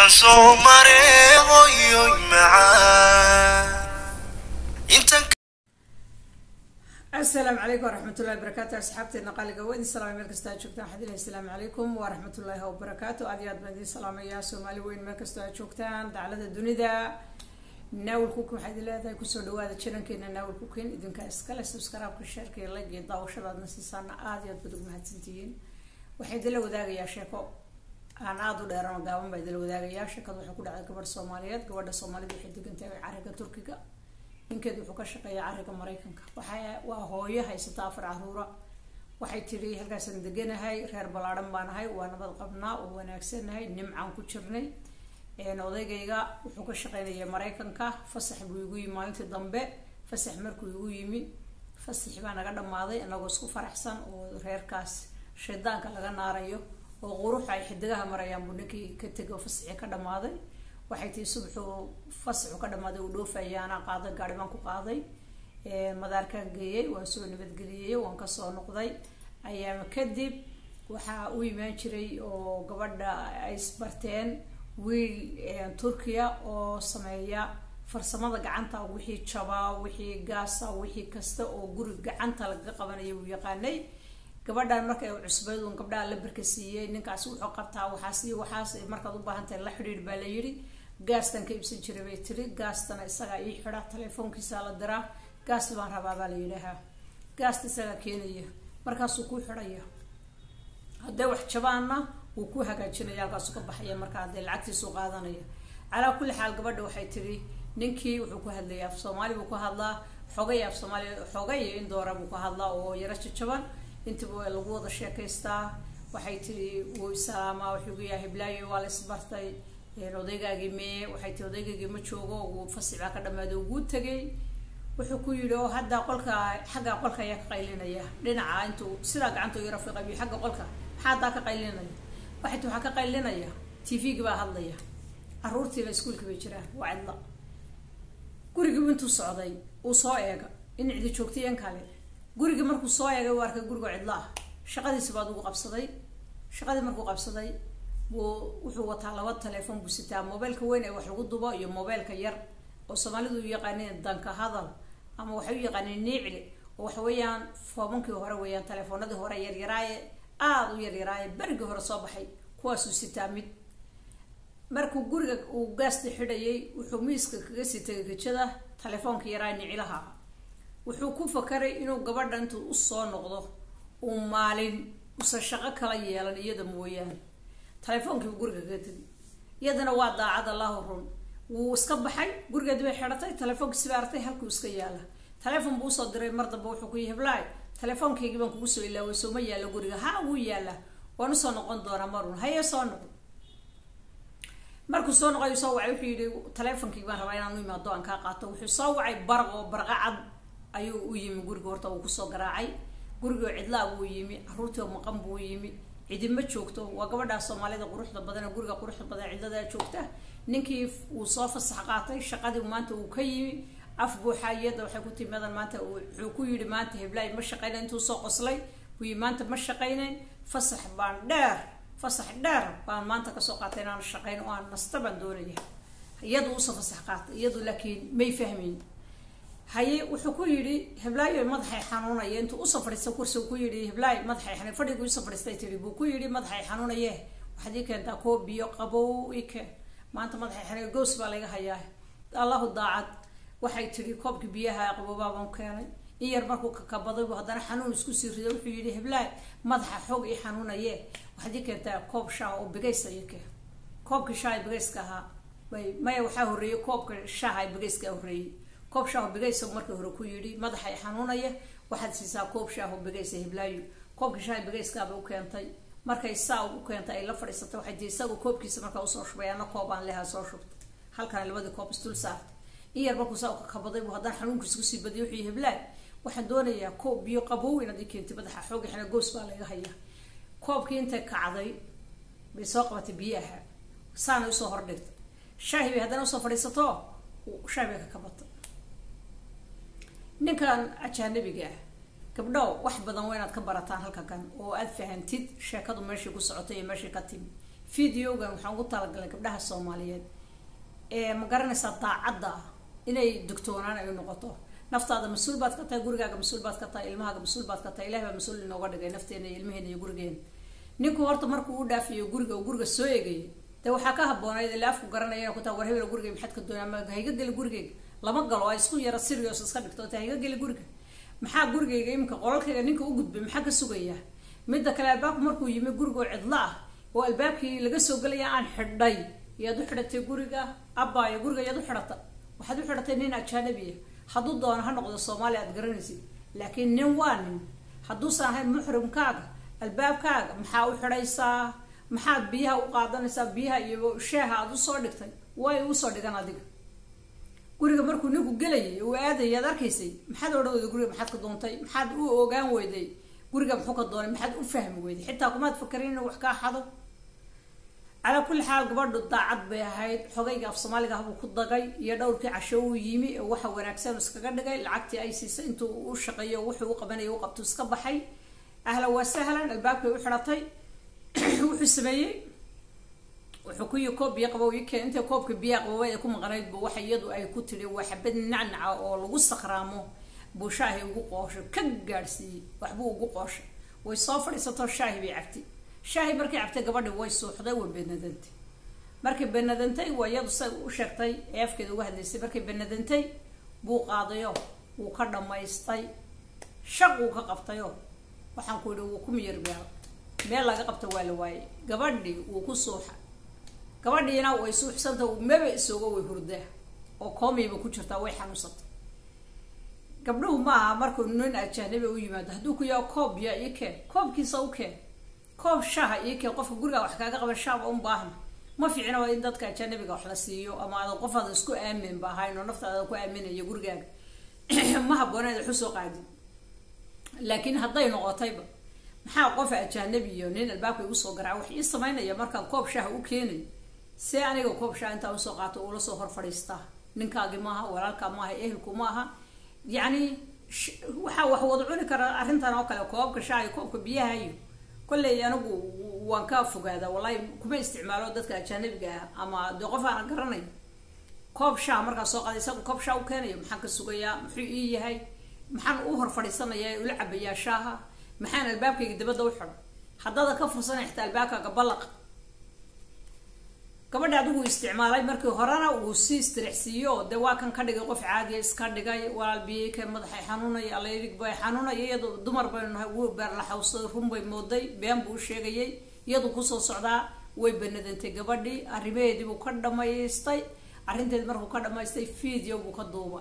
waxaan soo maray hoyoy macaan intan asalaamu calaykum waraxmatullahi wabarakaatu asxaabteedna qaaliga waa idin salaamay meel kastoo aad joogtaan waxaan ilahi asalaamu calaykum waraxmatullaahi wabarakaatu aad iyo aad baan idin salaamayaa soomaali weyn meel kastoo aad joogtaan daclada dunida naawil kukin waxaa idin leedahay kusoo dhawaada jirankeena naawil kukin idinka iskale subscribe-ka sheerka iyo like iyo daawashadaadna siisaana aada iyo aad baad ugu mahadsantihiin waxaa idinla wadaagayaa sheeko aan aada u dheeran oo gaaban baa idinla wadaagayaa sheekada waxay ku dhacday gabadh soomaaliyeed gabadha soomaalida waxay degan tahay cariga turkiga ninkeed wuxuu ka shaqeeyaa cariga maraykanka waxa waa hooyo haysata afar caruura waxay tidhi halkaasaan deganahay reer ballaadhan baan ahay waa nabad qabnaa oo wanaagsanahay nimcaan ku jirnay odaygayga wuxuu ka shaqeynaya maraykanka fasax buu igu yimi maalintii dambe fasax markuu igu yimi fasaxi baa naga dhamaaday inagoo isku faraxsan oo reerkaas shaydaanka laga naarayo oo quruxa ay xidigaha marayaan buu ninkii ka tego fasaxi ka dhamaaday waxay tii subaxuu fasaxu ka dhamaaday uu dhoofayaana qaaday gaari baan ku qaaday madaarkaan geeyey waan soo nabadgeliyey waan kasoo noqday ayaama kadib waxaa u imaan jiray oo gabadha ay isbarteen wiil turkiya oo sameeya farsamada gacanta wixii jabaa wixii gaasa wixii kasta oo guri gacanta lagaga qabanaya uu yaqaanay gabadhan marka ay cusbeyd uun gabdhaha la barka siiyey ninkaasi wuxuu qabtaa waxaas iyo waxaas markaad u baahantahay la xidhiidh baa la yidhi gaastan ka ibsan jiray bay tiri gaastana isagaa ii xidha telefoonkiisaa la diraa gaasta baan rabaa baa la yidhaahaa gaasta isagaa keenaya markaasuu ku xidhaya hadday wax jabaanna wuu ku hagaajinaya halkaasu ka baxaya markaa hadee lacagtiisu qaadanaya calaa kulli xaal gabadha waxay tiri ninkii wuxuu ku hadlaya af soomaali buu ku hadlaa xogay af soomaali xogay iyo in doora buu ku hadlaa oo yaro jajaban intiba lagu wada sheekaystaa waxay tiri wuu isalaamaa wuxuu gu yahay hiblaayo waa la isbartay odaygaagii mee waxay tii odaygaygii ma joogo uu fasix baa ka dhamaaday uguu tegay wuxuu ku yidhi oo hadda qolka xagga qolka ayaa ka qaylinaya dhinaca intuu sidaa gacanta yaro fiqabiyo xagga qolka maxaa haddaa ka qaylinaya waxay tii waxaa ka qaylinaya t v-gi baa hadlaya caruurtiiba iskuolka bay jiraan waa cidla gurigiibu intuu socday uu soo eega in cidi joogtayen kale gurigii markuu soo eegay u arkay gurigoo cidlo ah shaqadiisi baad ugu qabsaday shaqadii markuu qabsaday buu wuxuu wataa laba telefoon buu sitaa mobeylka weyn ee wax lagu dubo iyo mobeylka yar oo soomaalidu u yaqaaneen danka hadal ama waxay u yaqaaneen niicli oo waxa weeyaan foobankii hore weeyaan telefoonadii hore yaryaraaye aada u yaryaraaye berigii hore soo baxay kuwaasuu sitaa mid markuu guriga uu gaasta xidhayay wuxuu miiska kaga sii tagay gejada telefoonka yaraa nicilaha wuxuu ku fakaray inuu gabadha intuu usoo noqdo uu maalin usan shaqo kala yeelan iyada mooyaane telefoonkiibu guriga kaga tegi iyadana waa daacad allahu run wuu iska baxay gurigeedi bay xidhatay telefoonkiisi bay artay halkuu iska yaala telefoon buu usoo diray mar damba wuxuu ku yihi heblaay telefoonkaygii baan kugu soo ilaaway soo ma yaalo guriga ha wuu yaala waan usoo noqon doonaa marun haye soo noqon markuu soo noqoy soo wacay wuxuu yihi telefonkaygi baan rabaa inaan u imaado aan kaa qaato wuxuu soo wacay baraq oo barqa cad ayuu u yimi guriga horta uu kusoo garaacay gurigoo cidlaa buu yimi caruurtii oo maqan buu yimi cidima joogto waa gabadhaa soomaalida quruxda badan ee guriga quruxda badan cidladaa joogta ninkii uu soo fasax qaatay shaqadii maanta uu ka yimi af buuxa iyada waxay ku timadan maanta wuxuu ku yidhi maanta heblaay ma shaqaynayn intuu soo qoslay buu yii maanta ma shaqaynayn fasax baan dheer fasax dheer baan maanta kasoo qaatay inaan shaqayn oo aan nasta baan doonaya iyadu usoo fasax qaatay iyadu laakiin may fahmayn haye wuxuu ku yidhi heblaayo madaxay xanuunaya intuu usoo fadhiista kursi ku yidhi heblaay madaxay xanuun fadhigu usoo fadhiistay tiri buu ku yidhi madaxay xanuunaye waxaad ii keentaa koo biyo qabow ii keen maanta madaxay xanuun goos baa laga hayaa allahu daacad waxay tiri koobkii biyaha qaboobaa baan keenay in yar markuu kakabaday buu haddana xanuun isku sii riday wuxuu yidhi heblaay madaxa xoog ii xanuunaye waxaad ii keentaa koob shaah oo bigaysa ii keen koobkii shaah bigayska ahaa bay maya waxaa horreeyey koobka shaaha bigayska horreeyey koob shaaho bigaysa markii hore ku yidhi madaxa i xanuunaya waxaad siisaa koob shaaho bigaysa hiblaayo koobka shaaha bigayskaabay u keentay markay saa u keentay ay la fadhiisatay waxay tii isagu koobkiisa markaa usoo shubay ana koob aan lehaa soo shubtay halkana labadii koob isdul saartay in yar markuu saa ukakabaday buu haddana xanuunkiisa kusii badiyay wuxuu yihi heblaay waxaan doonayaa koob biyo qabow inaad ii keentay madaxa xoogi xana goos baa laga hayaa koobkii intay kacday bay soo qabatay biyaha saanay usoo hordhigtay shaahi bay haddana usoo fadhiisato shaahi bay ka kabatay ninkan ajaanabiga ah gabdho wax badan waa inaad ka barataan halka kan oo aad fahantid sheekadu meeshii ku socotay iyo meeshii ka timi videogan waxaan ugu talagalay gabdhaha soomaaliyeed ee ma garanaysaa daacadda ah inay dogtoonaan ay noqoto naftaada mas-uul baad ka tahay gurigaaga mas-uul baad ka tahay ilmahaaga mas-uul baad ka tahay ilahi baa mas-uul inooga dhigay nafteena iyo ilmaheena iyo gurigeena ninku horta markuu u dhaafiyo guriga uu guriga soo eegayay dee waxaa ka haboonayd ilaa afku garanaya ku taa war hebel guriga maxaad ka doonaa ma hayga geli gurigeyga lama galo ay isku yara serious iska dhigto ta hayga geli guriga maxaa gurigeyga iminka qolalkayga ninka u gudbay maxaa ka sugayaa midda kale albaabku markuu yimi gurigoo cidlo ah oo albaabkii laga soo gelaya aan xidhay yaad u xidhatay guriga abbaayo guriga yaad u xidhata waxaad u xidhatay nin ajanabiya hadduu doono ha noqdo soomaaliya aad garanaysid laakiin nin waa nin hadduusan ahayn muxrimkaaga albaabkaaga maxaa u xidhaysaa maxaad biyaha u qaadanaysaa biyaha iyo sheeha aada usoo dhigtay way usoo dhigan adiga guriga markuu ninku gelayay uu aadayay aad arkaysay maxaad odhan weyday guriga maxaad ka doontay maxaad u ogaan weyday guriga muxuu ka doonay maxaad u fahmi weyday xitaa kumaad fakarin inuu wax kaa xado calaa kulli xaal gabadhu daacad bay ahayd xogayga af soomaaliga ahbuu ku dagay iyo dhowrkii casho uu yimi oo waxa wanaagsan iskaga dhigay lacagtii ay siisay intuu u shaqeeyo wuxuu u qabanaya u qabto iska baxay ahlan waa sahlan albaabkay u xidhatay wuxuu sameeyey wuxuu ku yi koob biyo qabow ikeen intay koobka biyaha qaboway ay ku maqnayd bu waxa iyadu ay ku tidhi waa xabad nacnaca oo lagu sakraamo buu shaahi ugu qooshay ka gaadhsiiyey waxbuu ugu qooshay way soo fadhiisatoo shaahi bay cabtay shaahi markay cabtay gabadhi way suuxday way benadantay markay benadantay waa iyadu say u sheegtay ee afkeeda uga hadlaysay markay benadantay buu qaadayo wuu ka dhammaystay shaq wuu ka qabtayo waxaan ku yidhi wuu ku miyir beelo meel laga qabta waa la waayey gabadhii wuu ku suuxa gabadhiina way suuxsanta maba isoogo way hurdaa oo koomayba ku jirtaa way xanuunsantay gabdhuhu maaha markuu nin ajanabi u yimaado hadduu ku yaha koob biya ii keen koobkiisa u keen koob shaha ii keen qofka gurigaa wax kaaga qaban shaaba un baahna ma fiicna waa in dadka ajanabiga wax la siiyo ama adan qof adan isku aamin ba ahayn oo naftaada ku aaminayo gurigaaga ma habboona inaad waxu soo qaadin laakiin hadday noqotayba maxaa qof ajanabi iyo nin albaabka igu soo garaaca wax ii samaynaya markaan koob shaha u keenay see aniga koob shaha intaa usoo qaato uula soo hor fadhiistaa ninkaagi maaha walaalkaa maaha ehelku maaha yacni waxaa wax wada cuni kara arrintan oo kale koobka shaha iyo koobka biyaha iyo kolley anigu waan ka fogaadaa wallahi kuma isticmaalo dadka ajanabiga ah ama dee qof aan garanay koob shaha markaa soo qaada isagu koob shaha u keenayo maxaan ka sugayaa muxuu ii yahay maxaan u hor fadhiisanayaa ula cabayaa shaaha maxaan albaabkayga dabadda u xidho haddada ka fursanay xitaa albaabkaaga ballaq gabadha adigu isticmaalay markii horena uu si istirixsiiyo dee waa kan ka dhigay qof caadiya iska dhigay walaal biyeyka madaxay xanuunay alayrig bay xanuunay iyadu dumar baynu nahay wuu beerlaxawsaday run bay mooday been buu sheegayay iyadu kusoo socdaa way banadantay gabadhii arrimaheedii buu ka dhamaystay arrinteedi markuu ka dhamaystay video buu ka duubay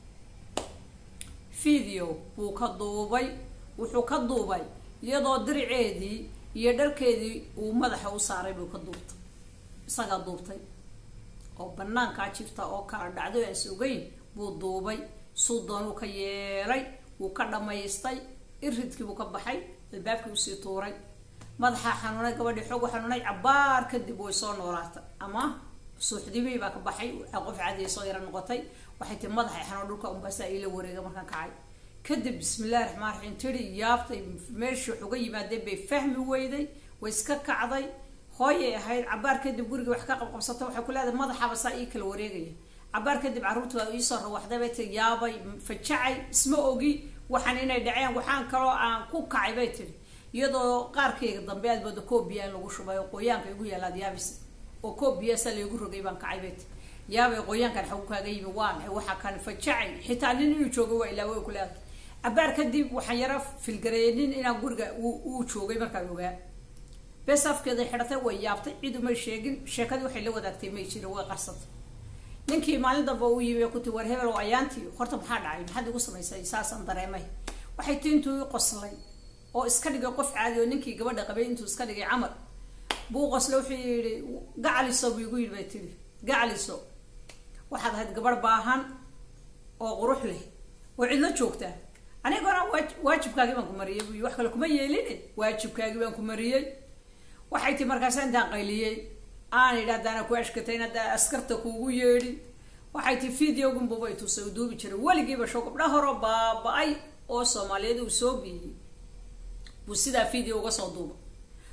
video buu ka duubay wuxuu ka duubay iyadoo diriceedii iyo dharkeedii uu madaxa u saaray buu ka duubtay isagaa duubtay oo banaankaa jirta oo kala dhacdo aan sugayn buu duubay suu doonuu ka yeelay wuu ka dhamaystay iridkii buu ka baxay albaabkii usii tuuray madaxaa xanuunay gabadhii xoog u xanuunay cabaar kadib way soo noolaatay ama suuxdimii baa ka baxay qof caadiya soo yara noqotay waxay tii madaxay xanuun dhulka unbaasaa iila wareega markaan kacay kadib bismillahi raxmaan raxiim tiri yaabtay meeshii wax uga yimaadeen bay fahmi weyday way iska kacday hooyay ahayd cabaar kadib guriga wax ka qabqabsata waxay ku leedahay madaxaaba saa ii kala wareegaya cabaar kadib carruurta waa iisoo rawaxday bay tii yaabay fajacay isma ogi waxaan inay dhaceen waxaan kaloo aan ku kacay bay tiri iyadoo qaarkayga dambe aad mooda koobiya in lagu shubay oo qoyaanka igu yaalaad yaabis oo koobiyasaa laygu rogay baan kacay bay tiri yaabay qoyaankan xagu kaaga yimi waa maxay waxaa kan fajacay xitaa nin inuu joogo waa ilaa way ku leedahay cabaar kadib waxaan yara filgareeyay nin inaan guriga uu joogay markaan ogaa bes afkeeday xidhatay way yaabtay cid umay sheegin sheekadii waxay la wadaagtay may jirin way qarsatay ninkii maalin dambe u yimi kuti war hebel oo ayaantii horta maxaa dhacay maxaad igu samaysay saasaan dareemay waxay ti intuu i qoslay oo iska dhigay qof caadi oo ninkii gabadha qabay intuu iska dhigay camal buu qoslay wuxuu yidhi gacaliso buu igu yidhi bay tiri gacaliso waxaad ahayd gabadh baahan oo qurux leh oo cidlo joogtaa anigona waajibkaagii baan ku mariyay buy wax kale kuma yeelin waajibkaagii baan ku mariyey waxay tii markaasa intaan qayliyey aan idhi haddaana ku ashkatayn haddaa askarta kuugu yeedhin waxay tii videogunbuba i tusay u duubi jiray weligiiba show gabdha horo baaba-ay oo soomaaliyeed uu soo biyey buu sidaa video uga soo duuba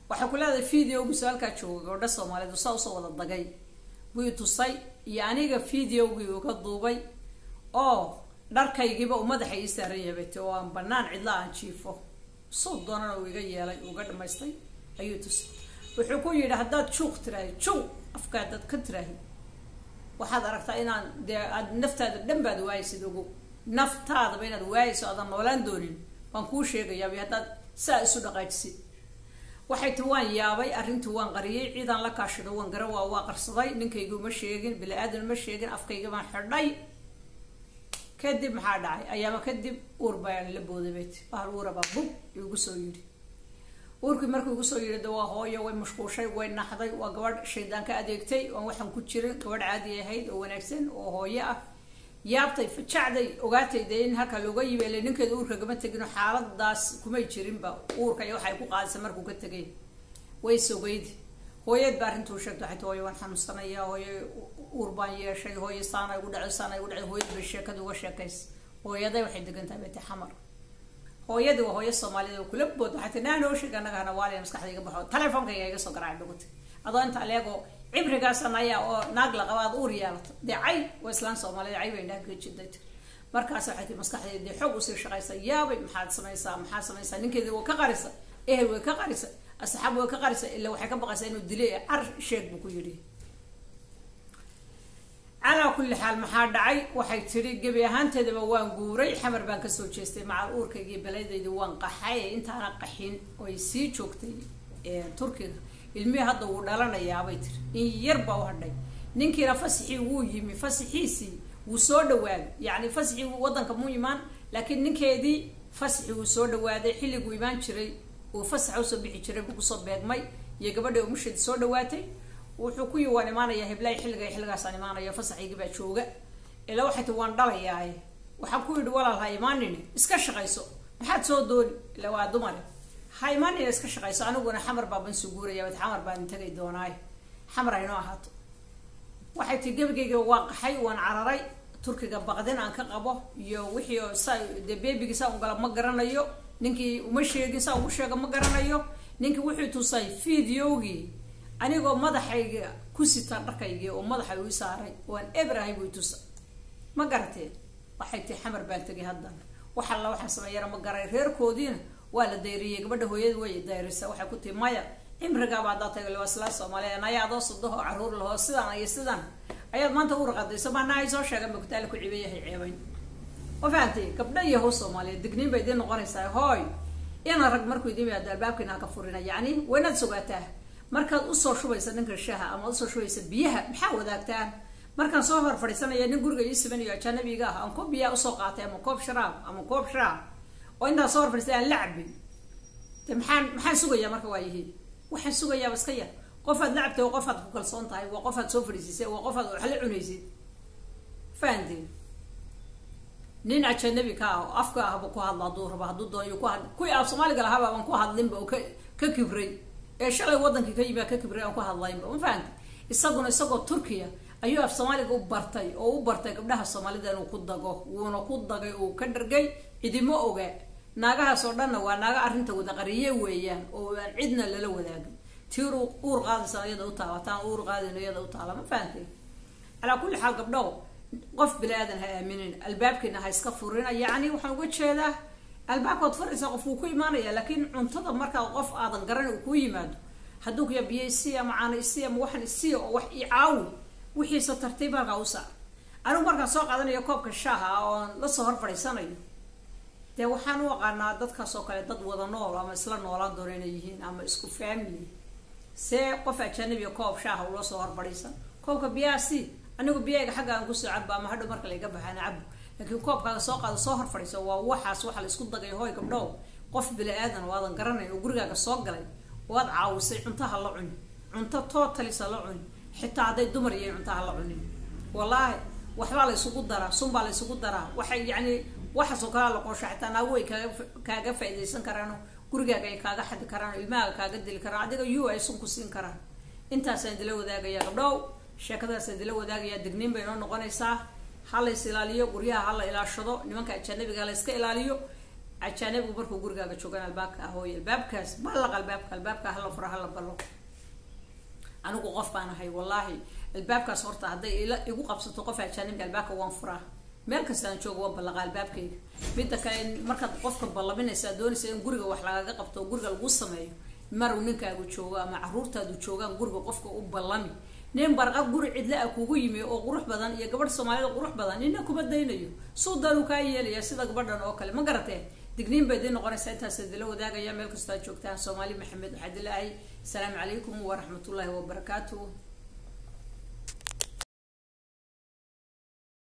waxay ku leedahay videogiisu halkaa jooga gabadha soomaaliyeed saa usoo wada dagay buu tusay iyo aniga videogii uga duubay oo dharkaygiiba uu madaxa ii saaran yahabate oo aan banaan cidla aan jiifo suu doonana uu iga yeelay uga dhamaystay ayuu tusay wuxuu ku yidhi haddaad juuq tiraahi juw afka haddaad ka tiraahi waxaad aragtaa inaan dee aad naftaada dhan baad waaysid ogo naftaadaba inaad waayayso aadan noolaan doonin waan kuu sheegayaaba haddaad saa isu dhaqaajisid waxay ti waan yaabay arrintii waan qariyay ciidaan la kaashido waan gara waa waa qarsaday ninkaygu ma sheegin bili-aadan ma sheegin afkayga baan xidhay kadib maxaa dhacay ayaama kadib uur baan la booday bayt bahal uurabaa bug igu soo yidhi uurkii markuu igu soo yidhi de waa hooyo way mashquushay way naxday waa gabadh shaydaan ka adeegtay oon waxaan ku jirin gabadh caadi ahayd oo wanaagsan oo hooyo ah yaabtay fajacday ogaatay dee in halka looga yibeelay ninkeeda uurka gama tegino xaaladaas kumay jirinba uurka iyo waxay ku qaadisay markuu ka tegay way sogaydi hooyeed ba arrintuu sheegtay waxay ti hooyo waan xanuunsanaya hooyo uur baan yeeshay hooyo saana igu dhacay saana igu dhacay hooyad bay sheekada uga sheekays hooyaday waxay degan tahay beti xamar hooyadii waa hooyo soomaaliyed oo kula bood waxay ti naa noo sheeg annaga hana waaliya maskaxda iga baxo telefonkayga iga soo garaacay dhugutay adoo inta aleego cibrigaasan ayaa oo naag la qaba aad uur yeelato dee cay waa islaan soomaaliyed cay bay naagka jiday markaas waxay tii maskaxdeeda dee xoog usii shaqaysa yaabay maxaad samaysaa maxaad samaysaa ninkeedii waa ka qarisa ehel way ka qarisa asxaab way ka qarisa ilaa waxay ka baqaysaa inuu dilay car sheeg buu ku yidhi calaa kulli xaal maxaa dhacay waxay tidhi gebi ahaanteedaba waan guuray xamar baan kasoo jeestay macal uurkaygii balaydaydi waan qaxay intaana qaxin oy sii joogtay turkiga ilmihii hadda wuu dhalanayaabay tiri in yar baa u hadhay ninkiina fasixii wuu yimi fasixiisii wuu soo dhawaaday yacni fasixii waddanka muu imaan laakiin ninkeedii fasixii wuu soo dhawaaday xilliguu imaan jiray uu fasaxa usoo bixi jiray buu kusoo beegmay iyo gabadha umusheedi soo dhawaatay wuxuu ku yi waan imaanayaa heblaay xilliga xilligaasaan imaanaya fasaxaygii baa jooga ilaa waxay ti waan dhalayaaye waxaan ku yidhi walaal ha imaanine iska shaqayso maxaad soo dooni ila waa dumare ha imaanina iska shaqayso aniguna xamar baaban suguuraya xamar baan tagay doonaay xamar haynoo ahaato waxay tii gebigayga waan qaxay waan cararay turkiga baqdin aan ka qabo iyo wixii sa dee beebigii saa ugala ma garanayo ninkii uma sheegin saa ugu sheega ma garanayo ninkii wuxuu tusay videogii anigoo madaxayga ku sita dharkaygii oo madaxa ii saaray waan ebrahay buu tusa ma garateen waxay tii xamar baan tegay haddana wax alla waxaan sameeyana ma garay reerkoodiina waa la dayriyey gabadha hooyada way dayrisa waxay ku tii maya cimrigaaba haddaa taga waslaa soomaaliya naya adoo sodoho caruur lahoo sidaan iyo sidaan ayaad maanta u raqadayso maana ay soo sheegan ba kutaala ku cibayahay ceebayn ma fahamtay gabdha iyo how soomaaliyeed digniin bay idiin noqonaysaa hooy ina rag markuu idin yimaado albaabkiina haka furina yacni waynaad sugaataa markaad usoo shubaysa ninka shaha ama usoo shubaysa biyaha maxaa wadaagtaan markaan soo hor fadhiisanaya nin guriga ii simanayo ajanabiga ah aan koob biyaa usoo qaatay ama koob sharaab ama koob sharaab oo intaan soo hor fadhiistay aan la cabin de maxaan maxaan sugayaa marka waa yihiin waxaan sugayaaba iska yar qofaad la cabtay waa qofaad ku kalsoon tahay waa qofaad soo fadhiisiisay waa qofaad wax la cunaysid fahanteen nin ajanabi ka ah oo afka ahba ku hadla hadduu rabo hadduu doonayo ku hadla kuwii af soomaaliga lahaaba aan ku hadlinba oo ka ka kibray ee shalay wadankii ka yimi ka kibray aan ku hadlaynba ma fahanta isaguna isagoo turkiya ayuu af soomaaliga u bartay oo u bartay gabdhaha soomaalida inuu ku dago wuuna ku dagay uu ka dhargay cidimo oga naagahaas oo dhanna waa naaga arrinta wada qariye weeyaan oo aan cidna lala wadaagin tiir uur qaadaysa iyada u taala taan uur qaadin iyada u taala ma fahantay calaa kulli xaal gabdhow qof bini aadan ha aaminin albaabkiina ha iska furina yacni waxaan uga jeedaa albaabkaad furaysa qof wuu ku imaanaya laakiin cuntada markaa qof aadan garan uu kuu yimaado hadduu kuya biyo isii ama caano isii ama waxan isii oo wax i caawi wixiisa tartiib halkaa u saar anigu markaan soo qaadanayo koobka shaaha oon lasoo hor fadhiisanayo dee waxaan u aqaanaa dadkaas oo kale dad wada nool ama isla noolaan doono inay yihiin ama isku family see qof ajanabiga koob shaaha ula soo hor fadhiisan koobka biyaha si anigu biyayga xagga aan kusoo cabo ama hadhow marka layga baxaan cabo laakiin koobkaaga soo qaado soo hor fadhiiso waa waxaas waxa la isku dagay hooy gabdhow qof bini aadan waadan garanayn oo gurigaaga soo galay waad caawisay cuntaha la cuni cunto tootalisa la cuni xitaa hadday dumar yihiin cuntaha la cunin wallaahi waxbaa la isugu daraa sunbaa la isugu daraa waxay yacni waxaasoo kalaa la qoosho xitaa naagu way kaaga kaaga faaidaysan karaano gurigaaga ay kaaga xadi karaan ilmahaaga kaaga dili karaan adiga yu ay sun ku siin karaan intaasaan idila wadaagaya gabdhow sheekadaasaan idila wadaagaya digniin bay noo noqonaysaa ha la is ilaaliyo guryaha ha la ilaashado nimanka ajanabiga ha la iska ilaaliyo ajaanibku markuu gurigaaga joogaan albaabka ahooy albaabkaas ballaq albaabka albaabka hala fura hala ballo anigu qof baan ahay wallaahi albaabkaas horta hadday ila igu qabsato qof ajaanibka albaabka waan furaa meel kastaan joogo waan ballaqa albaabkayga midda kale markaad qofka ballaminaysaa doonaysa in guriga wax lagaga qabto oo guriga lagu sameeyo maruu ninkaagu joogo ama caruurtaadu joogaan guriga qofka u ballami nin barqa guri cidla a kugu yimi oo qurux badan iyo gabadh soomaalida qurux badan nina kuma daynayo suudan uu kaa yeelaya sida gabadhan oo kale ma garateen digniin bay idin noqonaysaa intaas idila wadaagaya meel kastoo aad joogtaan soomaali maxamed waxaa dilaahay asalaamu calaykum waraxmatullaahi wabarakaatu